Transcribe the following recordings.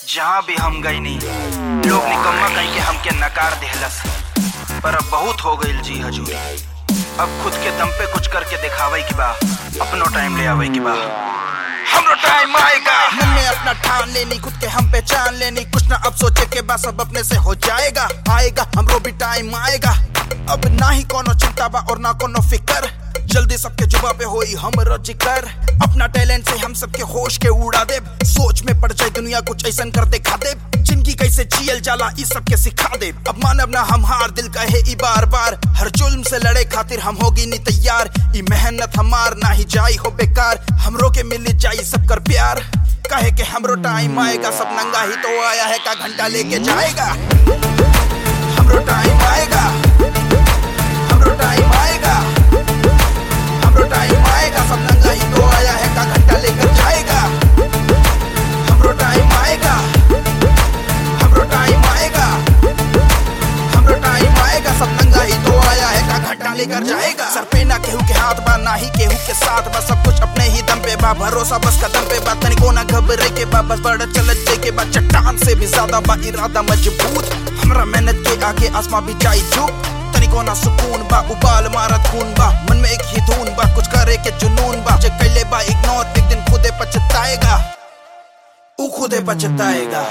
जहाँ भी हम गई नहीं लोग निकम्मा कहीं के हमके नकार देहलस पर अब बहुत हो गई जी हजूरी अब खुद के दम पे कुछ करके दिखावे की बा अपनो टाइम ले आवे की बा हमरो टाइम आएगा मन में अपना ठान लेनी खुद के हम पहचान लेनी कुछ ना अब सोचे के बाद सब अपने से हो जाएगा आएगा हमरो भी टाइम आएगा अब ना ही कोनो चिंता बा और ना कोनो फिकर जल्दी सबके जुबा पे होई हमरो जिक्र अपना टैलेंट से हम सबके होश के उड़ा दे सोच में पड़ जाए दुनिया कुछ ऐसा कर दिखा दे जिंदगी कैसे जियल जाला इस सबके सिखा दे अब मानव ना हम हार दिल कहे ई बार बार हर जुल्म से लड़े खातिर हम होगी नी तैयार ई मेहनत हमार ना ही जाई हो बेकार हमरो के मिल जाई सब कर प्यार कहे के हमरो टाइम आएगा सब नंगा ही तो आया है का घंटा लेके जाएगा हमरो टाइम आएगा हमरो टाइम आएगा हमरो टाइम आएगा सब नंगा ही तो आया है का घंटा लेकर जाएगा हमरो टाइम आएगा हमरो टाइम आएगा हमरो टाइम आएगा सब नंगा ही तो आया है का घंटा लेकर जाएगा सर पे ना केहू के हाथ बा ना ही केहू के साथ बा सब कुछ अपने ही दम पे बा भरोसा बस कदम पे बा तनिको ना घबरे के बा बस बड़ा चलत जे के बा चट्टान से भी ज्यादा बा इरादा मजबूत हमरा मेहनत के आगे आसमां भी जाई झुक तनिको ना सुकून बा उबाल मारत खून बा मन में एक ही धुन बा कुछ करे के जुनून बा जे कैले बा इग्नोर एक दिन खुदे पछताएगा ऊ खुदे पछताएगा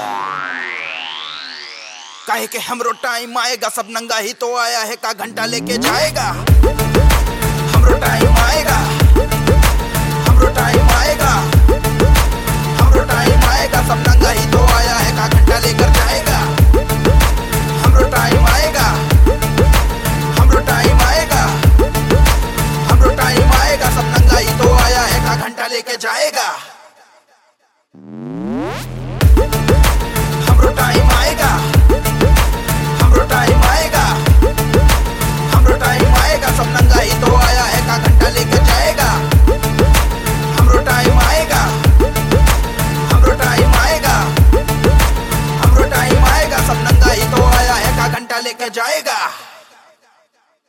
काहे के हमरो टाइम आएगा सब नंगा ही तो आया है का घंटा लेके जाएगा हमरो टाइम आएगा हमरो टाइम आएगा हमरो टाइम आएगा सब नंगा ही तो आया है का घंटा लेकर जाएगा हमरो टाइम आएगा हमरो टाइम आएगा हमरो टाइम आएगा सब नंगा ही तो आया है का घंटा लेके जाएगा हमरो टाइम आएगा हमरो टाइम आएगा हमरो टाइम आएगा सब नंगा ही तो आया है का घंटा लेके जाएगा हमरो टाइम आएगा हमरो टाइम आएगा हमरो टाइम आएगा सब नंगा ही तो आया है का घंटा लेके जाएगा